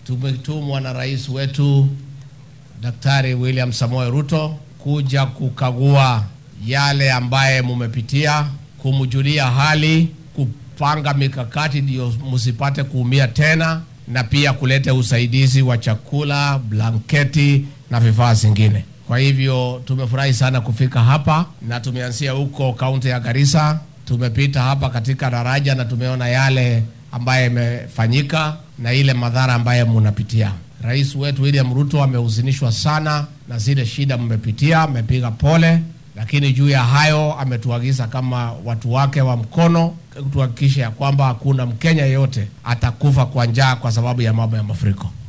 tumetumwa na rais wetu Daktari William Samoei Ruto kuja kukagua yale ambaye mumepitia, kumjulia hali, kupanga mikakati ndio msipate kuumia tena, na pia kuleta usaidizi wa chakula, blanketi na vifaa zingine. Kwa hivyo tumefurahi sana kufika hapa na tumeanzia huko kaunti ya Garissa, tumepita hapa katika daraja na tumeona yale ambaye imefanyika na ile madhara ambaye munapitia. Rais wetu William Ruto amehuzunishwa sana na zile shida mmepitia, amepiga pole, lakini juu ya hayo ametuagiza kama watu wake wa mkono tuhakikishe ya kwamba hakuna Mkenya yeyote atakufa kwa njaa kwa sababu ya mambo ya mafuriko.